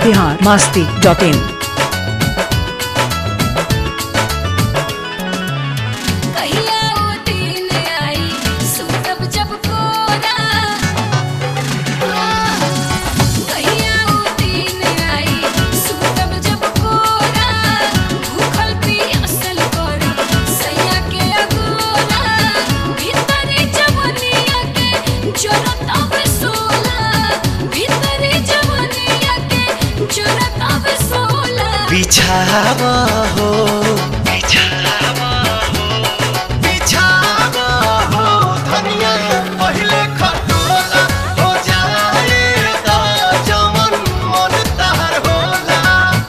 Bihar Masti dot in कहिया ओ दिन आई सुतब जब कोरा कहिया ओ दिन आई सुतब जब कोरा भूखल पियासल करब सैया के अगोरा भीतरी जवनिया के जरत अब सोला भीतरी जवनिया के जरत अब सोला बिछावा हो बिछावा हो बिछावा हो धनिया पहले खटोला हो जाए ता जमन मन तार होला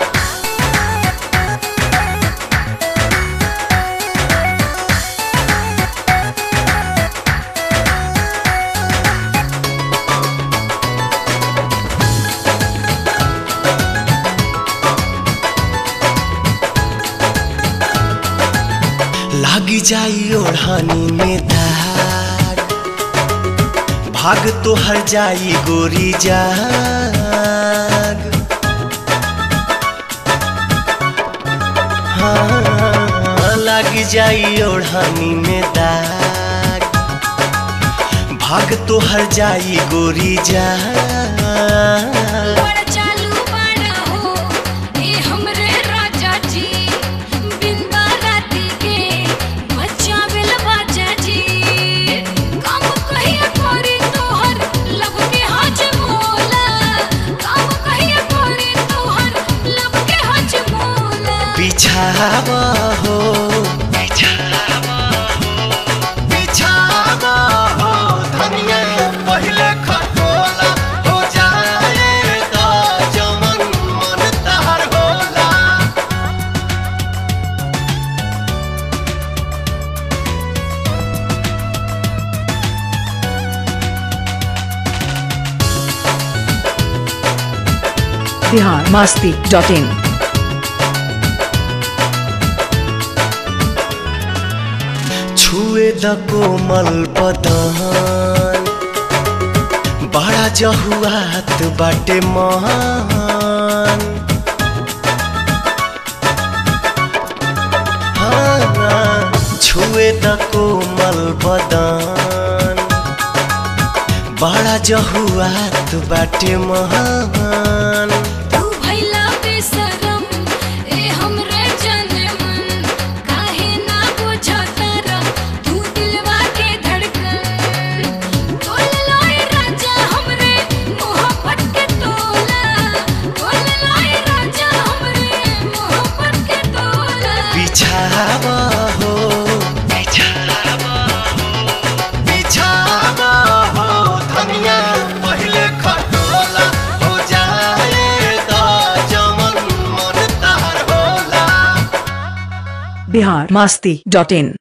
लागी जाई ओढ़ानी में धार भाग तो हर जाई गोरी जाग हाँ लागी जाई ओढ़ानी में दाग भाग तो हर जाई गोरी जाग बड़ा चालू बड़ा हो ए हमरे राजा जी बिंदा राती के बच्चा बिल बाजा जी काम कहिया करी तोहर लब के हज मोला काम कहिया करी तोहर लब के हज मोला बिछावा हो बिछावा हो बिछावा हो धनिया पहले खटोला हो जाए तो जमन मन तार होला बिहार मास्ती डॉट इन छुए द कोमल बदन बड़ा जहुआत बाटे मान हाँ, छुए द कोमल बदन बड़ा जहुआत बाटे महान तू भइला बेशरम ए हमरे जनमन काहे ना बुझतर तू दिलवा के धड़कन तोल लाए राजा हमरे मोहब्बत के तोला तोल लाए राजा हमरे मोहब्बत के तोला बिछावा हो बिछावा हो बिछावा हो धनिया पहले खटोला हो जाए तो जमन मन तार होला बिहार मास्ती डॉट इन